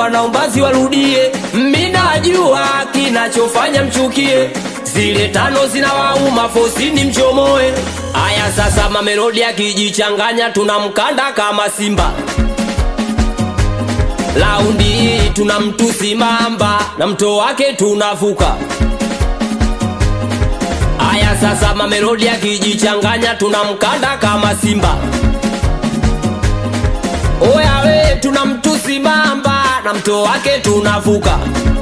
kama naombazi warudie minajua kinachofanya mchukie zile tano zinawauma fosini mchomoe aya sasa mamelodi akijichanganya tunamkanda kama simba laundi hii tuna mtusi mamba na mto wake tunavuka aya sasa mamelodi akijichanganya tunamkanda kama simba oya we tuna mtusi mamba na mto wake tunavuka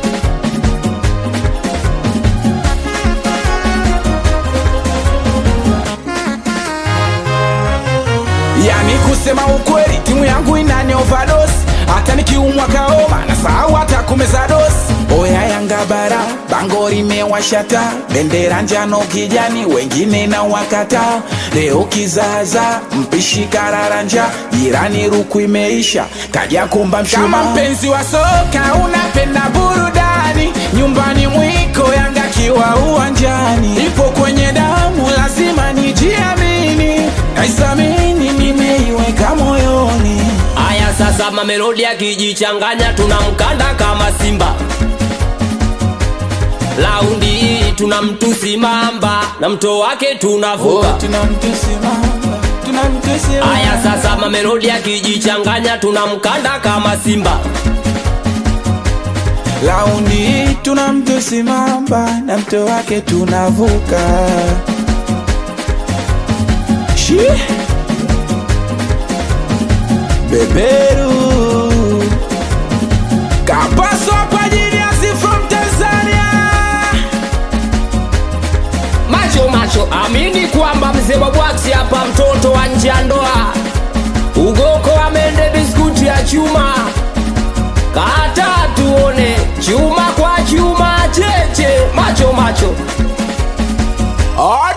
yani kusema ukweli timu yangu inani overdose hata nikiumwa kaoma na sahau hata kumeza dosi oya yanga bara bango limewashata bendera njano kijani wengine na wakata leo kizaza mpishi kararanja jirani ruku imeisha kaja kumba mshuma kama mpenzi wa soka unapenda burudani nyumbani mwiko yanga kiwa uwanjani ipo kwenye damu lazima nijiamini naisamini nimeiweka moyoni aya sasa mamelodi akijichanganya tunamkanda kama simba laundi hii tuna mtusi mamba na mto wake tunavuka tunamtusimama tunamtusimama aya sasa mamelodi akijichanganya tunamkanda kama simba laundi tunamtusimama na mto wake tunavuka Shi. beberu kapaswa kwa ajili ya si from tanzania macho macho amini kwamba mzee wa bwaksi hapa mtoto wa nje ya ndoa ugoko amende biskuti ya chuma kata tuone chuma kwa chuma cheche macho macho Oda